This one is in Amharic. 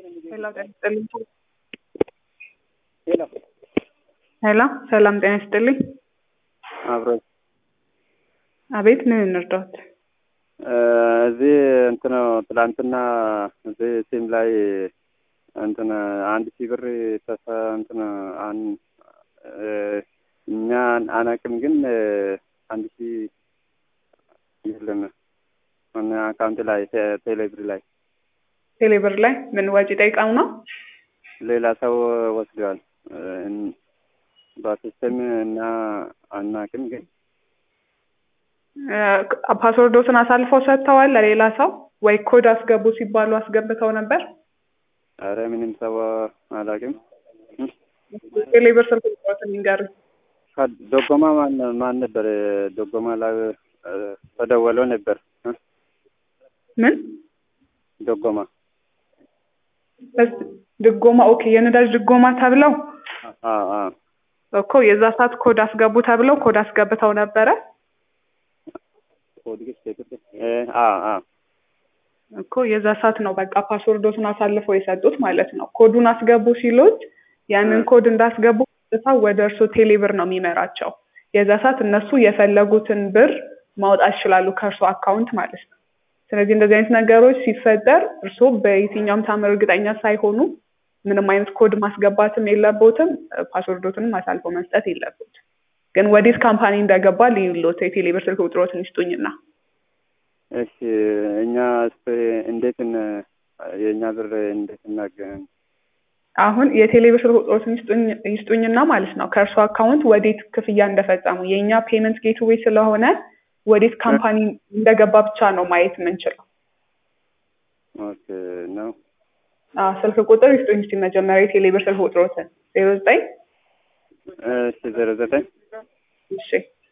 ሄሎ ጤና ይስጥልኝ። ሄሎ ሄሎ ሰላም ጤና ይስጥልኝ። አብሮ አቤት ምን እንርዳዎት? እዚህ እንትን ትላንትና እዚህ ሲም ላይ እንትን አንድ ሺህ ብር ተሰ እንትን አን እኛ አናቅም፣ ግን አንድ ሺህ የለም እና አካውንት ላይ ቴሌብር ላይ ቴሌብር ላይ ምን ወጪ ጠይቀው ነው? ሌላ ሰው ወስደዋል። በሲስተም እና አናቅም ግን ፓስወርዶትን አሳልፈው ሰጥተዋል ለሌላ ሰው ወይ ኮድ አስገቡ ሲባሉ አስገብተው ነበር? አረ ምንም ሰው አላቅም። ቴሌብር ስልክ ቁጥሮትን ይንገሩኝ። ዶጎማ ማን ማን ነበር? ዶጎማ ላይ ተደወለው ነበር። ምን ዶጎማ ድጎማ? ኦኬ የነዳጅ ድጎማ ተብለው አዎ አዎ እኮ የዛ ሰዓት ኮድ አስገቡ ተብለው ኮድ አስገብተው ነበረ እኮ የዛ ሰዓት ነው በቃ ፓስወርዶትን አሳልፈው የሰጡት ማለት ነው። ኮዱን አስገቡ ሲሉት ያንን ኮድ እንዳስገቡ ቀጥታ ወደ እርሶ ቴሌብር ነው የሚመራቸው። የዛ ሰዓት እነሱ የፈለጉትን ብር ማውጣት ይችላሉ ከእርሶ አካውንት ማለት ነው። ስለዚህ እንደዚህ አይነት ነገሮች ሲፈጠር እርሶ በየትኛውም ታምር እርግጠኛ ሳይሆኑ ምንም አይነት ኮድ ማስገባትም የለቦትም፣ ፓስወርዶትንም አሳልፎ መስጠት የለቦትም። ግን ወዴት ካምፓኒ እንደገባ ልዩሎት የቴሌብር ስልክ ቁጥሮትን ይስጡኝና እሺ እኛ እስኪ እንዴት የእኛ ብር እንዴት እናገኝ? አሁን የቴሌብር ስልክ ቁጥሮትን ይስጡኝና ማለት ነው ከእርሱ አካውንት ወዴት ክፍያ እንደፈጸሙ የእኛ ፔመንት ጌትዌይ ስለሆነ ወዴት ካምፓኒ እንደገባ ብቻ ነው ማየት የምንችለው። ኦኬ ነው። አዎ ስልክ ቁጥር ይስጡኝ እስኪ መጀመሪያ የቴሌብር ስልክ ቁጥሮትን ዜሮ ዘጠኝ እሺ ዜሮ ዘጠኝ እሺ